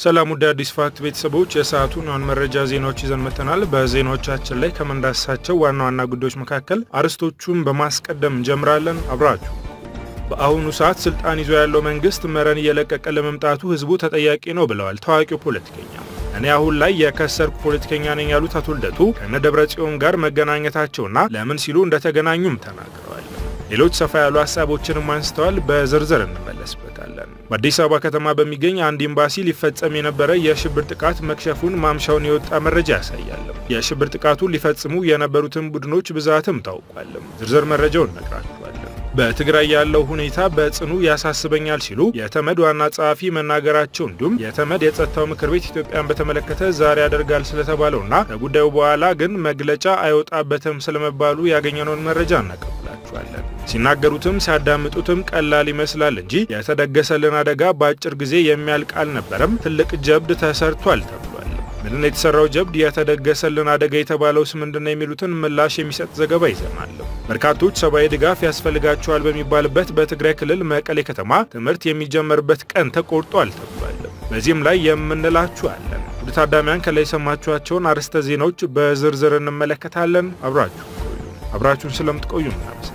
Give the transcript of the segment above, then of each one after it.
ሰላም ውድ አዲስ ፋክት ቤተሰቦች የሰዓቱን አሁን መረጃ ዜናዎች ይዘን መጥተናል። በዜናዎቻችን ላይ ከምንዳስሳቸው ዋና ዋና ጉዳዮች መካከል አርዕስቶቹን በማስቀደም እንጀምራለን። አብራችሁ በአሁኑ ሰዓት ስልጣን ይዞ ያለው መንግስት መረን እየለቀቀ ለመምጣቱ ህዝቡ ተጠያቂ ነው ብለዋል ታዋቂው ፖለቲከኛ። እኔ አሁን ላይ የከሰርኩ ፖለቲከኛ ነኝ ያሉት አቶ ልደቱ ከነ ደብረ ጽዮን ጋር መገናኘታቸውና ለምን ሲሉ እንደተገናኙም ተናግረዋል። ሌሎች ሰፋ ያሉ ሀሳቦችንም አንስተዋል። በዝርዝር እንመለስበታለን። በአዲስ አበባ ከተማ በሚገኝ አንድ ኤምባሲ ሊፈጸም የነበረ የሽብር ጥቃት መክሸፉን ማምሻውን የወጣ መረጃ ያሳያል። የሽብር ጥቃቱን ሊፈጽሙ የነበሩትን ቡድኖች ብዛትም ታውቋል። ዝርዝር መረጃውን እነግራችኋለን። በትግራይ ያለው ሁኔታ በጽኑ ያሳስበኛል ሲሉ የተመድ ዋና ጸሐፊ መናገራቸው እንዲሁም የተመድ የጸጥታው ምክር ቤት ኢትዮጵያን በተመለከተ ዛሬ ያደርጋል ስለተባለውና ከጉዳዩ በኋላ ግን መግለጫ አይወጣበትም ስለመባሉ ያገኘነውን መረጃ እናቀብላችኋለን። ሲናገሩትም ሲያዳምጡትም ቀላል ይመስላል እንጂ የተደገሰልን አደጋ በአጭር ጊዜ የሚያልቅ አልነበረም። ትልቅ ጀብድ ተሰርቷል ተብሏል። ምንድነው የተሰራው ጀብድ? የተደገሰልን አደጋ የተባለውስ ምንድነው? የሚሉትን ምላሽ የሚሰጥ ዘገባ ይዘናል። በርካቶች ሰብአዊ ድጋፍ ያስፈልጋቸዋል በሚባልበት በትግራይ ክልል መቀሌ ከተማ ትምህርት የሚጀመርበት ቀን ተቆርጧል ተብሏል። በዚህም ላይ የምንላችሁ አለን። ውድ ታዳሚያን ከላይ የሰማችኋቸውን አርዕስተ ዜናዎች በዝርዝር እንመለከታለን። አብራችሁ ቆዩ። አብራችሁን ስለምትቆዩ እናመሰግናለን።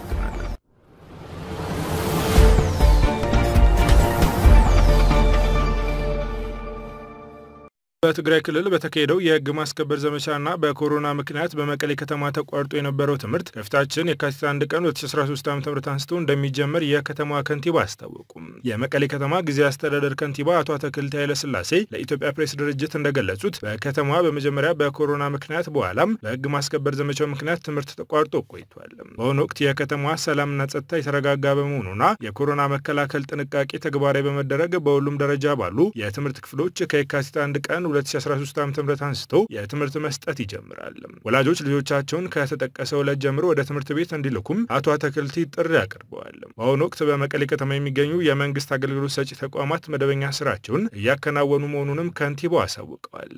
በትግራይ ክልል በተካሄደው የሕግ ማስከበር ዘመቻና በኮሮና ምክንያት በመቀሌ ከተማ ተቋርጦ የነበረው ትምህርት ከፊታችን የካቲት አንድ ቀን 2013 ዓ ም አንስቶ እንደሚጀመር የከተማዋ ከንቲባ አስታወቁም። የመቀሌ ከተማ ጊዜ አስተዳደር ከንቲባ አቶ አትክልቲ ኃይለስላሴ ለኢትዮጵያ ፕሬስ ድርጅት እንደገለጹት በከተማዋ በመጀመሪያ በኮሮና ምክንያት በኋላም በሕግ ማስከበር ዘመቻው ምክንያት ትምህርት ተቋርጦ ቆይቷል። በአሁኑ ወቅት የከተማዋ ሰላምና ጸጥታ የተረጋጋ በመሆኑና የኮሮና መከላከል ጥንቃቄ ተግባራዊ በመደረግ በሁሉም ደረጃ ባሉ የትምህርት ክፍሎች ከየካቲት አንድ ቀን 2013 ዓ.ም አንስቶ የትምህርት መስጠት ይጀምራል። ወላጆች ልጆቻቸውን ከተጠቀሰው ዕለት ጀምሮ ወደ ትምህርት ቤት እንዲልኩም አቶ አትክልቲ ጥሪ አቅርበዋል። በአሁኑ ወቅት በመቀሌ ከተማ የሚገኙ የመንግስት አገልግሎት ሰጪ ተቋማት መደበኛ ስራቸውን እያከናወኑ መሆኑንም ከንቲባው አሳውቀዋል።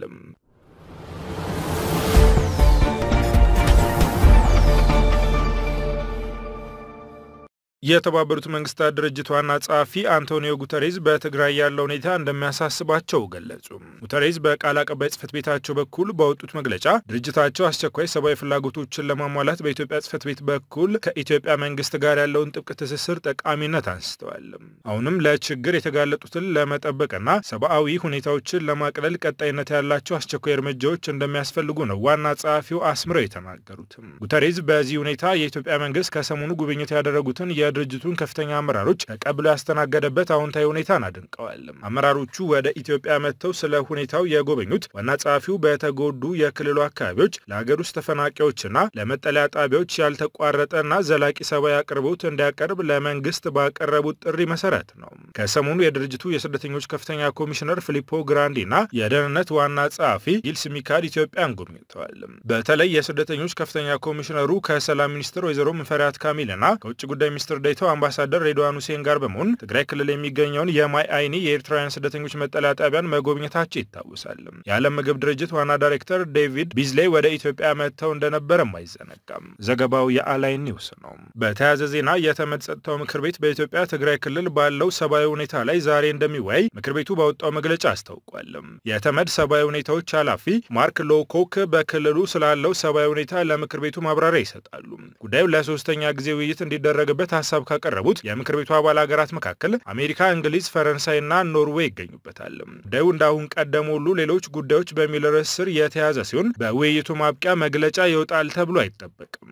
የተባበሩት መንግስታት ድርጅት ዋና ጸሐፊ አንቶኒዮ ጉተሬዝ በትግራይ ያለው ሁኔታ እንደሚያሳስባቸው ገለጹ። ጉተሬዝ በቃል አቀባይ ጽህፈት ቤታቸው በኩል ባወጡት መግለጫ ድርጅታቸው አስቸኳይ ሰብአዊ ፍላጎቶችን ለማሟላት በኢትዮጵያ ጽህፈት ቤት በኩል ከኢትዮጵያ መንግስት ጋር ያለውን ጥብቅ ትስስር ጠቃሚነት አንስተዋል። አሁንም ለችግር የተጋለጡትን ለመጠበቅና ሰብአዊ ሁኔታዎችን ለማቅለል ቀጣይነት ያላቸው አስቸኳይ እርምጃዎች እንደሚያስፈልጉ ነው ዋና ጸሐፊው አስምረው የተናገሩትም። ጉተሬዝ በዚህ ሁኔታ የኢትዮጵያ መንግስት ከሰሞኑ ጉብኝት ያደረጉትን የድርጅቱን ከፍተኛ አመራሮች ተቀብሎ ያስተናገደበት አዎንታዊ ሁኔታን አድንቀዋል። አመራሮቹ ወደ ኢትዮጵያ መጥተው ስለ ሁኔታው የጎበኙት ዋና ጸሐፊው በተጎዱ የክልሉ አካባቢዎች ለሀገር ውስጥ ተፈናቃዮችና ለመጠለያ ጣቢያዎች ያልተቋረጠና ዘላቂ ሰብአዊ አቅርቦት እንዲያቀርብ ለመንግስት ባቀረቡት ጥሪ መሰረት ነው። ከሰሞኑ የድርጅቱ የስደተኞች ከፍተኛ ኮሚሽነር ፊሊፖ ግራንዲና የደህንነት ዋና ጸሐፊ ጊልስ ሚካድ ኢትዮጵያን ጎብኝተዋል። በተለይ የስደተኞች ከፍተኛ ኮሚሽነሩ ከሰላም ሚኒስትር ወይዘሮ ሙፈሪያት ካሚልና ከውጭ ጉዳይ ሚኒስትር ዴኤታው አምባሳደር ሬድዋን ሁሴን ጋር በመሆን ትግራይ ክልል የሚገኘውን የማይ አይኒ የኤርትራውያን ስደተኞች መጠለያ ጣቢያን መጎብኘታቸው ይታወሳል። የዓለም ምግብ ድርጅት ዋና ዳይሬክተር ዴቪድ ቢዝሌይ ወደ ኢትዮጵያ መጥተው እንደነበረም አይዘነጋም። ዘገባው የአላይን ኒውስ ነው። በተያያዘ ዜና የተመድ ጸጥታው ምክር ቤት በኢትዮጵያ ትግራይ ክልል ባለው ሰብአዊ ሁኔታ ላይ ዛሬ እንደሚወያይ ምክር ቤቱ ባወጣው መግለጫ አስታውቋል። የተመድ ሰብአዊ ሁኔታዎች ኃላፊ ማርክ ሎኮክ በክልሉ ስላለው ሰብአዊ ሁኔታ ለምክር ቤቱ ማብራሪያ ይሰጣሉ። ጉዳዩ ለሶስተኛ ጊዜ ውይይት እንዲደረግበት ሀሳብ ካቀረቡት የምክር ቤቱ አባል ሀገራት መካከል አሜሪካ፣ እንግሊዝ፣ ፈረንሳይና ኖርዌይ ይገኙበታል። ጉዳዩ እንዳሁን ቀደሙ ሁሉ ሌሎች ጉዳዮች በሚል ርዕስ ስር የተያዘ ሲሆን በውይይቱ ማብቂያ መግለጫ ይወጣል ተብሎ አይጠበቅም።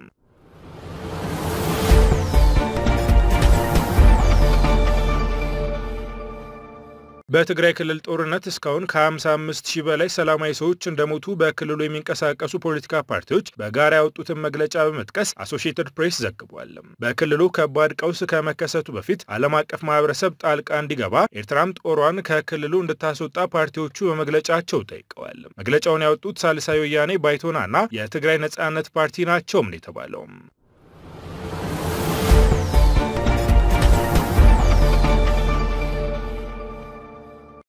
በትግራይ ክልል ጦርነት እስካሁን ከ55 ሺህ በላይ ሰላማዊ ሰዎች እንደሞቱ በክልሉ የሚንቀሳቀሱ ፖለቲካ ፓርቲዎች በጋራ ያወጡትን መግለጫ በመጥቀስ አሶሺየትድ ፕሬስ ዘግቧል። በክልሉ ከባድ ቀውስ ከመከሰቱ በፊት ዓለም አቀፍ ማህበረሰብ ጣልቃ እንዲገባ፣ ኤርትራም ጦሯን ከክልሉ እንድታስወጣ ፓርቲዎቹ በመግለጫቸው ጠይቀዋል። መግለጫውን ያወጡት ሳልሳይ ወያኔ ባይቶናና የትግራይ ነጻነት ፓርቲ ናቸውም ነው የተባለው።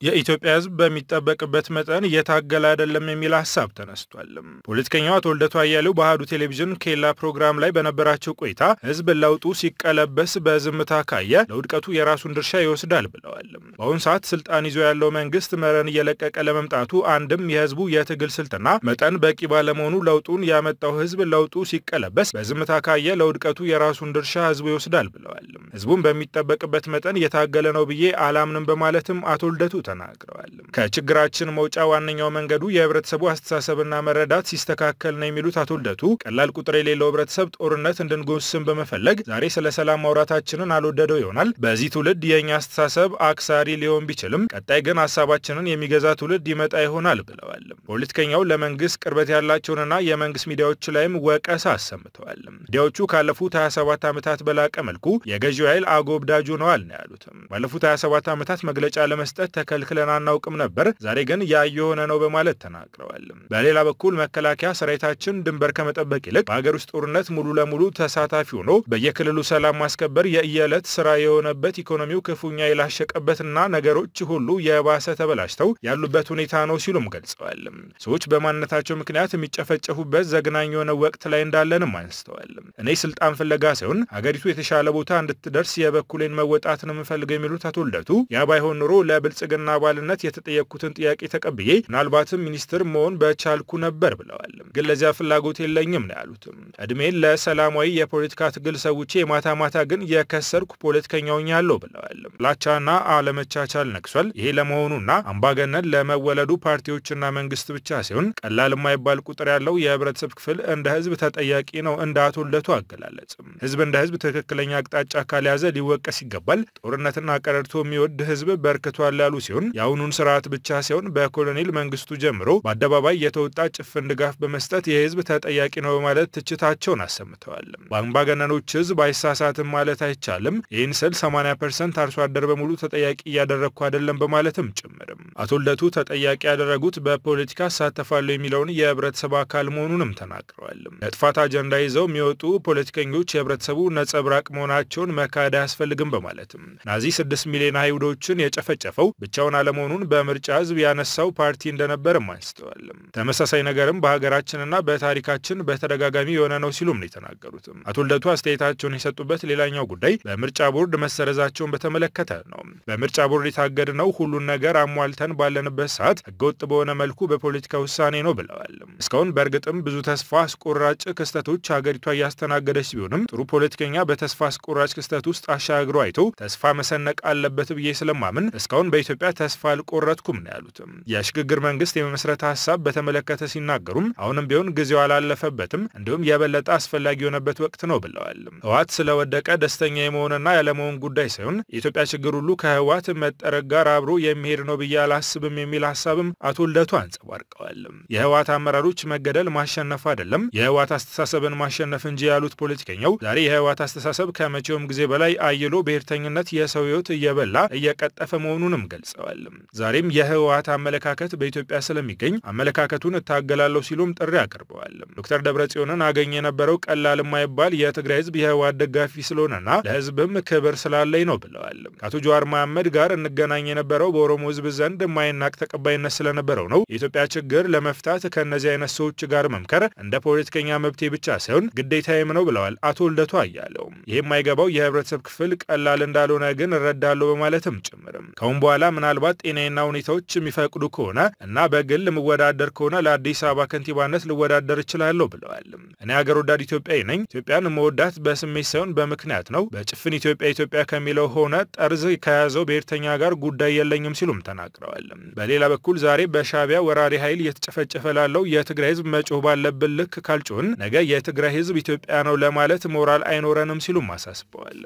የኢትዮጵያ ሕዝብ በሚጠበቅበት መጠን እየታገለ አይደለም የሚል ሀሳብ ተነስቷል። ፖለቲከኛው አቶ ልደቱ አያሌው በአህዱ ቴሌቪዥን ኬላ ፕሮግራም ላይ በነበራቸው ቆይታ ሕዝብ ለውጡ ሲቀለበስ በዝምታ ካየ ለውድቀቱ የራሱን ድርሻ ይወስዳል ብለዋል። በአሁኑ ሰዓት ስልጣን ይዞ ያለው መንግስት መረን እየለቀቀ ለመምጣቱ አንድም የሕዝቡ የትግል ስልትና መጠን በቂ ባለመሆኑ ለውጡን ያመጣው ሕዝብ ለውጡ ሲቀለበስ በዝምታ ካየ ለውድቀቱ የራሱን ድርሻ ሕዝቡ ይወስዳል ብለዋል። ሕዝቡን በሚጠበቅበት መጠን እየታገለ ነው ብዬ አላምንም በማለትም አቶ ልደቱ ተናግረዋል። ከችግራችን መውጫ ዋነኛው መንገዱ የህብረተሰቡ አስተሳሰብና መረዳት ሲስተካከል ነው የሚሉት አቶ ልደቱ ቀላል ቁጥር የሌለው ህብረተሰብ ጦርነት እንድንጎስም በመፈለግ ዛሬ ስለ ሰላም ማውራታችንን አልወደደው ይሆናል። በዚህ ትውልድ የእኛ አስተሳሰብ አክሳሪ ሊሆን ቢችልም ቀጣይ ግን ሀሳባችንን የሚገዛ ትውልድ ይመጣ ይሆናል ብለዋል። ፖለቲከኛው ለመንግስት ቅርበት ያላቸውንና የመንግስት ሚዲያዎች ላይም ወቀሳ አሰምተዋል። ሚዲያዎቹ ካለፉት 27 ዓመታት በላቀ መልኩ የገዢው ኃይል አጎብዳጅ ሆነዋል ነው ያሉትም። ባለፉት 27 ዓመታት መግለጫ ለመስጠት ተከልክለን አናውቅም ነበር፣ ዛሬ ግን ያ የሆነ ነው በማለት ተናግረዋል። በሌላ በኩል መከላከያ ሰራዊታችን ድንበር ከመጠበቅ ይልቅ በሀገር ውስጥ ጦርነት ሙሉ ለሙሉ ተሳታፊ ሆኖ በየክልሉ ሰላም ማስከበር የየዕለት ስራ የሆነበት ኢኮኖሚው ክፉኛ የላሸቀበትና ነገሮች ሁሉ የባሰ ተበላሽተው ያሉበት ሁኔታ ነው ሲሉም ገልጸዋል። ሰዎች በማንነታቸው ምክንያት የሚጨፈጨፉበት ዘግናኝ የሆነ ወቅት ላይ እንዳለንም አንስተዋል። እኔ ስልጣን ፍለጋ ሳይሆን ሀገሪቱ የተሻለ ቦታ እንድትደርስ የበኩሌን መወጣት ነው የምፈልገው የሚሉት አቶ ልደቱ ያ ባይሆን ኑሮ ለብልጽግና አባልነት የተጠየቅኩትን ጥያቄ ተቀብዬ ምናልባትም ሚኒስትር መሆን በቻልኩ ነበር ብለዋል። ግን ለዚያ ፍላጎት የለኝም ነው ያሉትም። እድሜን ለሰላማዊ የፖለቲካ ትግል ሰውቼ የማታ ማታ ግን የከሰርኩ ፖለቲከኛውኛለሁ ብለዋል። ጥላቻና አለመቻቻል ነግሷል። ይሄ ለመሆኑና አምባገነን ለመወለዱ ፓርቲዎችና መንግስት ብቻ ሲሆን ቀላል የማይባል ቁጥር ያለው የህብረተሰብ ክፍል እንደ ህዝብ ተጠያቂ ነው እንደ አቶ ልደቱ አገላለጽም። ህዝብ እንደ ህዝብ ትክክለኛ አቅጣጫ ካልያዘ ሊወቀስ ይገባል። ጦርነትና ቀረርቶ የሚወድ ህዝብ በርክቷል ያሉ ሲሆን የአሁኑን ስርዓት ብቻ ሲሆን በኮሎኔል መንግስቱ ጀምሮ በአደባባይ የተወጣ ጭፍን ድጋፍ በመስጠት የህዝብ ተጠያቂ ነው በማለት ትችታቸውን አሰምተዋል። በአምባገነኖች ህዝብ አይሳሳትም ማለት አይቻልም። ይህን ስል 80 ፐርሰንት አርሶ አደር በሙሉ ተጠያቂ እያደረግኩ አይደለም በማለትም ጭምርም አቶ ልደቱ ተጠያቂ ያደረጉት በፖለቲካ እሳተፋለሁ የሚለውን የህብረተሰብ አካል መሆኑንም ተናግረዋል። ለጥፋት አጀንዳ ይዘው የሚወጡ ፖለቲከኞች የህብረተሰቡ ነጸብራቅ መሆናቸውን መካድ አያስፈልግም በማለትም ናዚ ስድስት ሚሊዮን አይሁዶችን የጨፈጨፈው ብቻውን አለመሆኑን በምርጫ ህዝብ ያነሳው ፓርቲ እንደነበርም አንስተዋል። ተመሳሳይ ነገርም በሀገራችንና በታሪካችን በተደጋጋሚ የሆነ ነው ሲሉም ነው የተናገሩትም። አቶ ልደቱ አስተያየታቸውን የሰጡበት ሌላኛው ጉዳይ በምርጫ ቦርድ መሰረዛቸውን በተመለከተ ነው። በምርጫ ቦርድ የታገድነው ሁሉን ነገር አሟልተን ባለንበት ሰዓት ህገወጥ በሆነ መልኩ በፖለቲካ ውሳኔ ነው ብለዋል። እስካሁን በእርግጥም ብዙ ተስፋ አስቆራጭ ክስተቶች ሀገሪቷ እያስተናገደች ቢሆንም ጥሩ ፖለቲከኛ በተስፋ አስቆራጭ ክስተት ውስጥ አሻግሮ አይቶ ተስፋ መሰነቅ አለበት ብዬ ስለማምን እስካሁን በኢትዮጵያ ተስፋ አልቆረጥኩም ነው ያሉትም። የሽግግር መንግስት የመመስረት ሀሳብ በተመለከተ ሲናገሩም አሁንም ቢሆን ጊዜው አላለፈበትም፣ እንዲሁም የበለጠ አስፈላጊ የሆነበት ወቅት ነው ብለዋል። ህወሓት ስለወደቀ ደስተኛ የመሆንና ያለመሆን ጉዳይ ሳይሆን የኢትዮጵያ ችግር ሁሉ ከህወሓት መጠረግ ጋር አብሮ የሚሄድ ነው ብዬ አላስብም የሚል ሀሳብም አቶ ልደቱ አንጸባርቀዋል። የህወሓት አመራሮች መገደል ማሸነፍ አይደለም የህወሓት አስተሳሰብን ማሸነፍ እንጂ ያሉት ፖለቲከኛው ዛሬ የህወሓት አስተሳሰብ ከመቼውም ጊዜ በላይ አይሎ ብሔርተኝነት የሰው ህይወት እየበላ እየቀጠፈ መሆኑንም ገልጸዋል። ዛሬም የህወሓት አመለካከት በኢትዮጵያ ስለሚገኝ አመለካከቱን እታገላለሁ ሲሉም ጥሪ አቅርበዋል። ዶክተር ደብረጽዮንን አገኝ የነበረው ቀላል የማይባል የትግራይ ህዝብ የህወሓት ደጋፊ ስለሆነና ለህዝብም ክብር ስላለኝ ነው ብለዋል። ከአቶ ጀዋር መሐመድ ጋር እንገናኝ የነበረው በኦሮሞ ህዝብ ዘንድ የማይናቅ ተቀባይነት ስለነበረው ነው። የኢትዮጵያ ችግር ለመፍታት ከእነዚህ አይነት ሰዎች ጋር መምከር እንደ ፖለቲከኛ መብቴ ብቻ ሳይሆን ግዴታዬም ነው ብለዋል አቶ ልደቱ አያለው። ይህ የማይገባው የህብረተሰብ ክፍል ቀላል እንዳልሆነ ግን እረዳለሁ በማለትም ጭምርም ከአሁን በኋላ ምናልባት ጤናና ሁኔታዎች የሚፈቅዱ ከሆነ እና በግል የምወዳደር ከሆነ ለአዲስ አበባ ከንቲባነት ልወዳደር እችላለሁ ብለዋል። እኔ ሀገር ወዳድ ኢትዮጵያዊ ነኝ። ኢትዮጵያን መወዳት በስሜት ሳይሆን በምክንያት ነው። በጭፍን ኢትዮጵያ ኢትዮጵያ ከሚለው ሆነ ጠርዝ ከያዘው ብሔርተኛ ጋር ጉዳይ የለኝም ሲሉም ተናግረዋል። በሌላ በኩል ዛሬ በሻዕቢያ ወራሪ ኃይል እየተጨፈጨፈ ላለው የትግራይ ህዝብ መጮህ ባለብን ልክ ካልጮህን ነገ የትግራይ ህዝብ ኢትዮጵያ ነው ለማለት ሞራል አይኖረንም ሲሉም አሳስበዋል።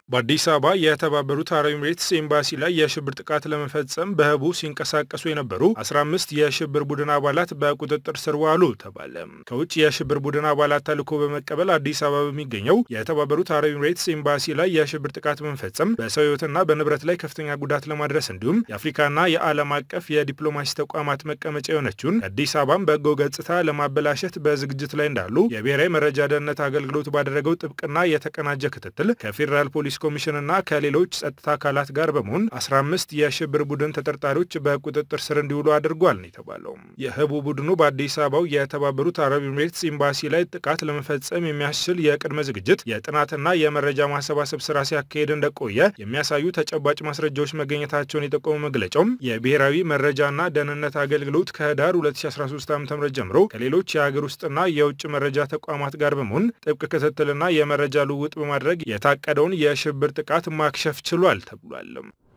በአዲስ አበባ የተባበሩት አረብ ኤምሬትስ ኤምባሲ ላይ የሽብር ጥቃት ለመፈጸም በህቡ ሲንቀሳቀሱ የነበሩ 15 የሽብር ቡድን አባላት በቁጥጥር ስር ዋሉ ተባለ። ከውጭ የሽብር ቡድን አባላት ተልዕኮ በመቀበል አዲስ አበባ በሚገኘው የተባበሩት አረብ ኤምሬትስ ኤምባሲ ላይ የሽብር ጥቃት በመፈጸም በሰው ህይወትና በንብረት ላይ ከፍተኛ ጉዳት ለማድረስ እንዲሁም የአፍሪካና የዓለም አቀፍ የዲፕሎማሲ ተቋማት መቀመጫ የሆነችውን አዲስ አበባን በጎ ገጽታ ለማበላሸት በዝግጅት ላይ እንዳሉ የብሔራዊ መረጃ ደህንነት አገልግሎት ባደረገው ጥብቅና የተቀናጀ ክትትል ከፌዴራል ፖሊስ ኮሚሽንና ከሌሎች ጸጥታ አካላት ጋር በመሆን 15 የሽብር ቡድን ተጠርጣሪዎች በቁጥጥር ስር እንዲውሉ አድርጓል ነው የተባለው። የህቡ ቡድኑ በአዲስ አበባው የተባበሩት አረብ ኤምሬትስ ኤምባሲ ላይ ጥቃት ለመፈጸም የሚያስችል የቅድመ ዝግጅት የጥናትና የመረጃ ማሰባሰብ ስራ ሲያካሄድ እንደቆየ የሚያሳዩ ተጨባጭ ማስረጃዎች መገኘታቸውን የጠቆመው መግለጫውም የብሔራዊ መረጃና ደህንነት አገልግሎት ከህዳር 2013 ዓ ም ጀምሮ ከሌሎች የሀገር ውስጥና የውጭ መረጃ ተቋማት ጋር በመሆን ጥብቅ ክትትልና የመረጃ ልውውጥ በማድረግ የታቀደውን የሽብር ጥቃት ማክሸፍ ችሏል ተብሏል።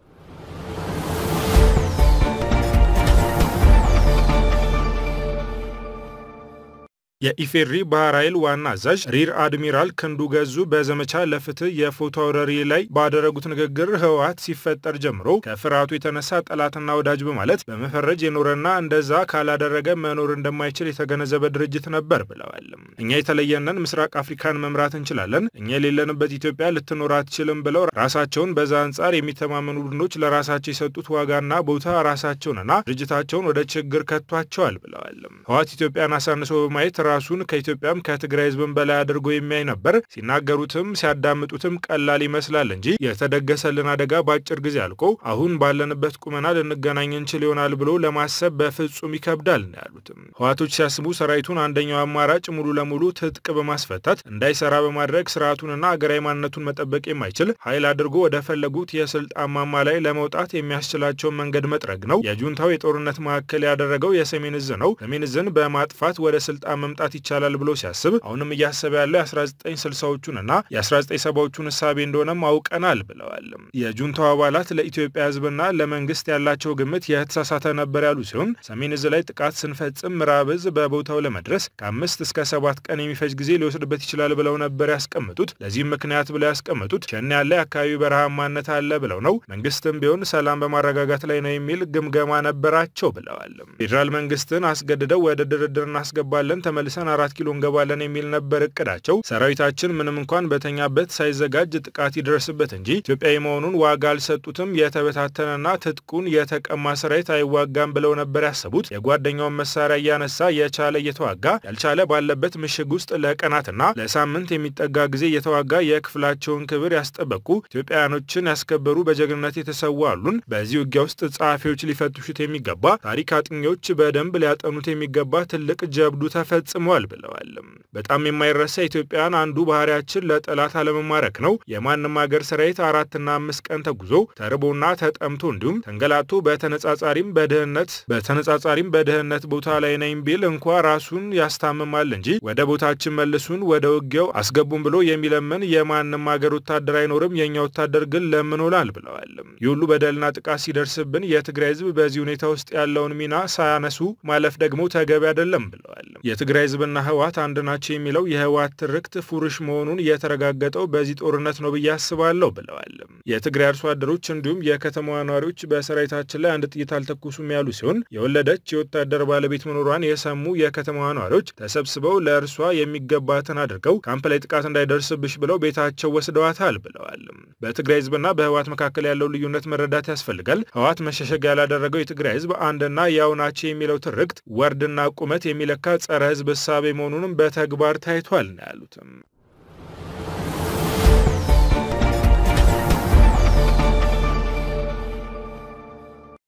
የኢፌድሪ ባህር ኃይል ዋና አዛዥ ሪር አድሚራል ክንዱ ገዙ በዘመቻ ለፍትህ የፎቶ አውረሪ ላይ ባደረጉት ንግግር ህወሓት ሲፈጠር ጀምሮ ከፍርሃቱ የተነሳ ጠላትና ወዳጅ በማለት በመፈረጅ የኖረና እንደዛ ካላደረገ መኖር እንደማይችል የተገነዘበ ድርጅት ነበር ብለዋል። እኛ የተለየነን ምስራቅ አፍሪካን መምራት እንችላለን፣ እኛ የሌለንበት ኢትዮጵያ ልትኖር አትችልም ብለው ራሳቸውን በዛ አንጻር የሚተማመኑ ቡድኖች ለራሳቸው የሰጡት ዋጋና ቦታ ራሳቸውንና ድርጅታቸውን ወደ ችግር ከቷቸዋል ብለዋል። ህወሓት ኢትዮጵያን አሳንሶ በማየት ራሱን ከኢትዮጵያም ከትግራይ ህዝብም በላይ አድርጎ የሚያይ ነበር። ሲናገሩትም ሲያዳምጡትም ቀላል ይመስላል እንጂ የተደገሰልን አደጋ በአጭር ጊዜ አልቆ አሁን ባለንበት ቁመና ልንገናኝ እንችል ይሆናል ብሎ ለማሰብ በፍጹም ይከብዳል ነው ያሉትም። ህወሓቶች ሲያስቡ ሰራዊቱን አንደኛው አማራጭ ሙሉ ለሙሉ ትጥቅ በማስፈታት እንዳይሰራ በማድረግ ስርዓቱንና አገራዊ ማንነቱን መጠበቅ የማይችል ኃይል አድርጎ ወደ ፈለጉት የስልጣን ማማ ላይ ለመውጣት የሚያስችላቸውን መንገድ መጥረግ ነው። የጁንታው የጦርነት ማዕከል ያደረገው የሰሜን እዝ ነው። ሰሜን እዝን በማጥፋት ወደ ስልጣን መምጣት ይቻላል ብሎ ሲያስብ አሁንም እያሰበ ያለው የ1960ዎቹን እና የ1970ዎቹን እሳቤ እንደሆነም አውቀናል ብለዋል። የጁንታው አባላት ለኢትዮጵያ ህዝብና ለመንግስት ያላቸው ግምት የተሳሳተ ነበር ያሉ ሲሆን ሰሜን እዝ ላይ ጥቃት ስንፈጽም ምዕራብ እዝ በቦታው ለመድረስ ከአምስት እስከ ሰባት ቀን የሚፈጅ ጊዜ ሊወስድበት ይችላል ብለው ነበር ያስቀምጡት። ለዚህም ምክንያት ብለው ያስቀምጡት ሸኔ ያለ የአካባቢ በረሃማነት አለ ብለው ነው። መንግስትም ቢሆን ሰላም በማረጋጋት ላይ ነው የሚል ግምገማ ነበራቸው ብለዋል። ፌዴራል መንግስትን አስገድደው ወደ ድርድር እናስገባለን ተመልሰን አራት ኪሎ እንገባለን የሚል ነበር እቅዳቸው። ሰራዊታችን ምንም እንኳን በተኛበት ሳይዘጋጅ ጥቃት ይደርስበት እንጂ ኢትዮጵያዊ መሆኑን ዋጋ አልሰጡትም። የተበታተነና ትጥቁን የተቀማ ሰራዊት አይዋጋም ብለው ነበር ያሰቡት። የጓደኛውን መሳሪያ እያነሳ የቻለ እየተዋጋ ያልቻለ ባለበት ምሽግ ውስጥ ለቀናትና ለሳምንት የሚጠጋ ጊዜ እየተዋጋ የክፍላቸውን ክብር ያስጠበቁ ኢትዮጵያውያኖችን ያስከበሩ በጀግንነት የተሰዉ አሉን። በዚህ ውጊያ ውስጥ ጸሐፊዎች ሊፈትሹት የሚገባ ታሪክ አጥኚዎች በደንብ ሊያጠኑት የሚገባ ትልቅ ጀብዱ ተፈጽሟል ብለዋል። በጣም የማይረሳ ኢትዮጵያን አንዱ ባህሪያችን ለጠላት አለመማረክ ነው። የማንም ሀገር ሰራዊት አራትና አምስት ቀን ተጉዞ ተርቦና ተጠምቶ እንዲሁም ተንገላቶ በተነጻጻሪም በድህነት በተነጻጻሪም በድህነት ቦታ ላይ ነኝ ቢል እንኳ ራሱን ያስታምማል እንጂ ወደ ቦታችን መልሱን ወደ ውጊያው አስገቡን ብሎ የሚለምን የማንም ሀገር ወታደር አይኖርም። የእኛ ወታደር ግን ለምኖላል ብለዋል። ይህ ሁሉ በደልና ጥቃት ሲደርስብን የትግራይ ህዝብ በዚህ ሁኔታ ውስጥ ያለውን ሚና ሳያነሱ ማለፍ ደግሞ ተገቢ አይደለም ብለዋል። የትግራይ ህዝብና ህወሓት አንድ ናቸው የሚለው የህወሓት ትርክት ፉርሽ መሆኑን የተረጋገጠው በዚህ ጦርነት ነው ብዬ አስባለሁ ብለዋል። የትግራይ አርሶ አደሮች እንዲሁም የከተማዋ ነዋሪዎች በሰራዊታችን ላይ አንድ ጥይት አልተኩሱም ያሉ ሲሆን የወለደች የወታደር ባለቤት መኖሯን የሰሙ የከተማዋ ነዋሪዎች ተሰብስበው ለእርሷ የሚገባትን አድርገው ካምፕ ላይ ጥቃት እንዳይደርስብሽ ብለው ቤታቸው ወስደዋታል ብለዋል። በትግራይ ህዝብና በህወሓት መካከል ያለው ልዩነት መረዳት ያስፈልጋል። ህወሓት መሸሸግ ያላደረገው የትግራይ ህዝብ አንድና ያው ናቸው የሚለው ትርክት ወርድና ቁመት የሚለካ ጸረ ህዝብ እሳቤ መሆኑንም በተግባር ታይቷል ነው ያሉትም።